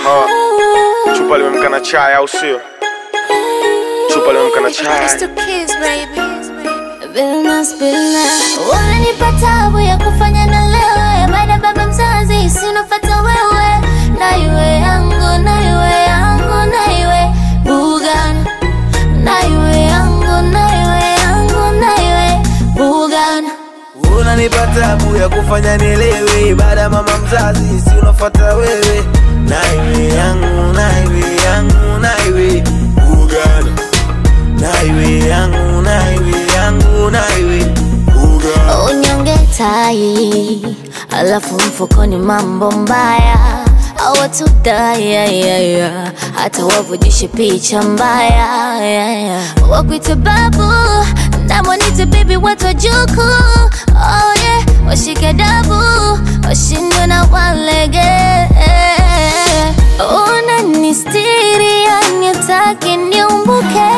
Uh, chupa limemka na chai au sio? Chupa limemka na chai. Unanipa tabu ya kufanya na lewe baada baba mzazi sinofata wewe na iwe yangu na iwe yangu na iwe bugan na iwe yangu na iwe yangu na iwe bugan unanipa tabu ya kufanya nielewe baada ya mama mzazi si unafuata wewe naiwe yangu naiwe yangu naiwe ugana naiwe yangu naiwe yangu naiwe ugana unyonge tai alafu mfukoni mambo mbaya awatudayayaya hata wavujishe picha mbaya yeah, yeah. wakwite babu namwanite bibi watojuku oh, yeah. washike dabu washindwe na walege unanistiri yanitaki niumbuke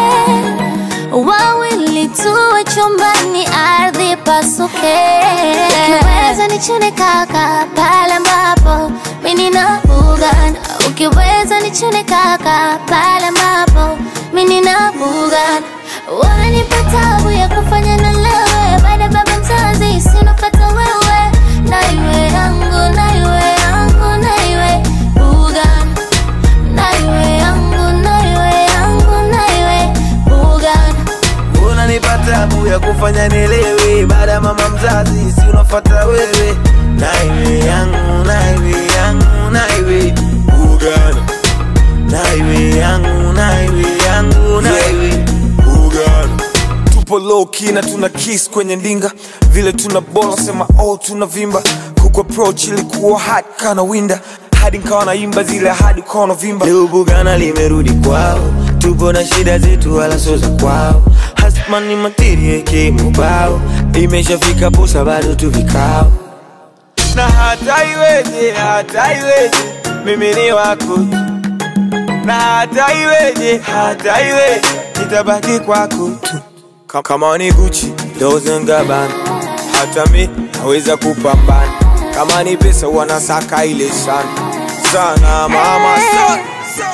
wawili tuwe chumbani, ardhi pasuke. Ukiweza nichune kaka pale ambapo mimi nina bugan, ukiweza nichune kaka pale ambapo mimi nina bugan. Wanipa tabu ya kufanya na lewe baada ya baba mzazi sinopata wewe, na iwe yangu na iwe yangu na iwe bugan, na iwe yangu na iwe yangu na iwe bugan. unanipa tabu ya kufanya nielewe baada ya mama mzazi si unafuata wewe naiwe yangu naiwe yangu naiwe ugana naiwe yangu naiwe yangu naiwe ugana Tupo low key na tuna kiss kwenye ndinga, vile tuna bola sema oh tuna vimba. Kuku approach ilikuwa hard kana winda, hadi nikawa naimba zile hadi ukawa unavimba. Leo Bugana limerudi kwao, tupo na shida zetu wala sio za kwao. Hasman ni materia eke mubao, imeshafika posa bado tu vikao. Na hata iweje, hata iweje, mimi ni wako tu. Na hata iweje, hata iweje, nitabaki kwako tu. Ka- Kama ni Gucci, Dolce and Gabbana, hata mi naweza kupambana. Kama ni pesa wanasaka ile sana sana mama sana.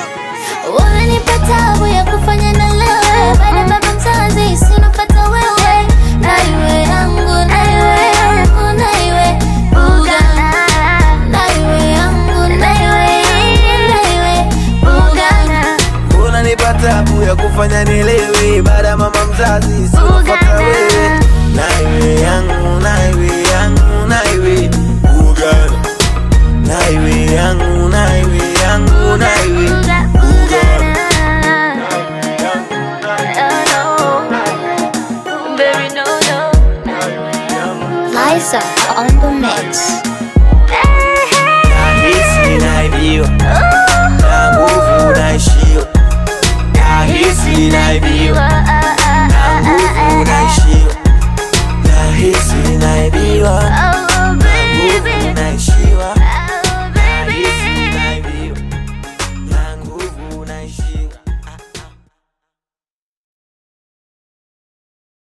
Unanipa tabu ya kufanya na lewe baada ya baba mzazi sinopata wewe na iwe yangu na iwe yangu na iwe buga na iwe yangu na iwe na iwe buga unanipa tabu ya kufanya nielewe baada ya mama mzazi sinofata wewe naiwe yangu naiwe yangu naiwe ugana naiwe yangu naiwe yangu naiwe ugana Liza on the mix. nahisi naibiwa na nguvu naishiwa